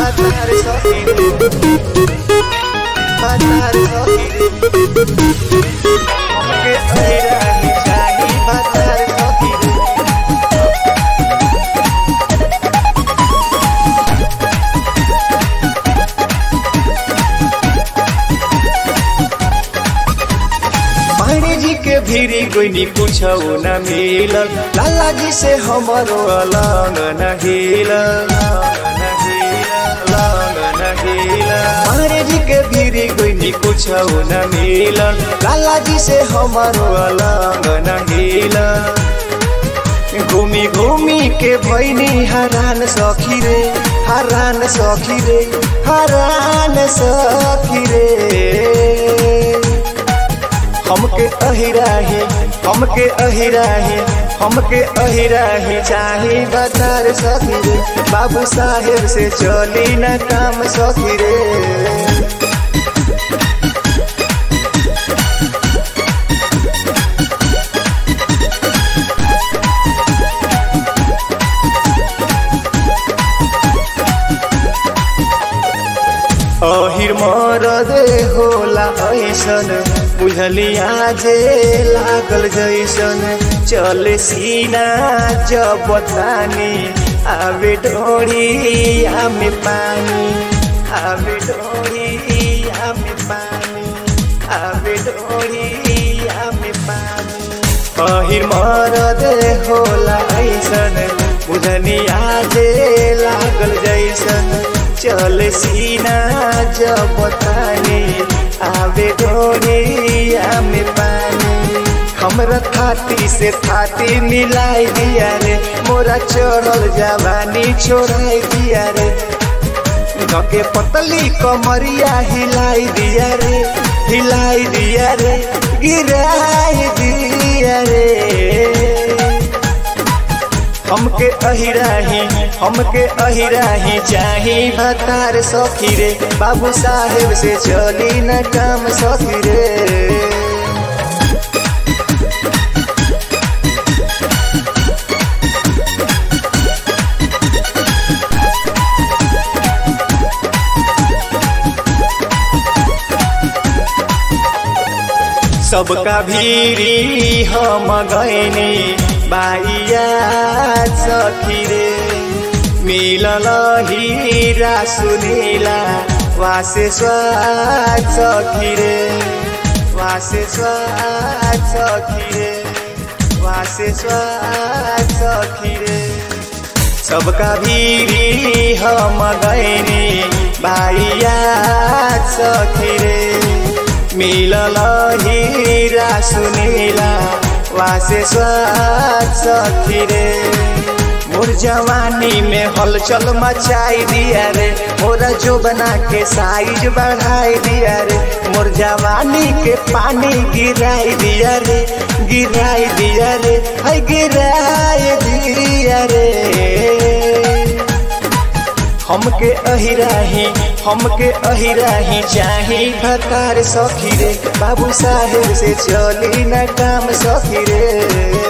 भतार सखी रे भतार सखी रे हमके अहिराही चाही भतार सखी रे पानी जी के भीरी कोई कुछ न मिलल लाला जी से हमारो अलग न हिलल पानी जी के भीरी कोई कुछ न मिलल लाला जी से हमारो अलग न हिलल घूमी घूमी के भैनी हरान सखी रे हरान सखी रे हरान सखी रे हमके अहिराही हमके अहिराही हमके अहिराही चाही बता सखी रे बाबू साहेब से चली न काम सखी रे अहिर मरद होला ऐसन बुझलिया जे लागल जैसन चले सीना जब तानी आवे डोरी आमे पानी आवे डोरी आमे पानी आवे डोरी आमे पानी अहिर मरद होला ऐसन बुझनिया जे लागल जैसन चल सीना जब तानी आवे डोरिया में पानी हमरा थाती से थाती मिलाई दिया रे मोरा चढ़ल जवानी छोड़ाई दिया रे धके पतली कमरिया हिलाई दिया रे हिलाई दिया रे गिराई दिया रे हमके अहिराही हमके अहिराही चाही भतार सखी रे बाबू साहेब से चली न काम सखी रे सबका भीरी हम गैनी बाइया सखी रे मिलल हीरा सुनीला वासे स्वाद सखी रे वासे स्वाद सखी रे वासे स्वाद सखी रे सबका भीरी हम गैनी बाइया सखी रे मिलल हीरा सुनीला वासे स्वाद सखी रे मोर जवानी में हलचल मचाई दिया रे मोरा जो बना के साइज बढ़ाई दिया रे मोर जवानी के पानी गिराई दिया रे गिराई दिया रे है गिराई दिया रे हमके अहिराही हमके अहिराही चाही भतार सखी रे बाबू साहेब से चली न काम सखी रे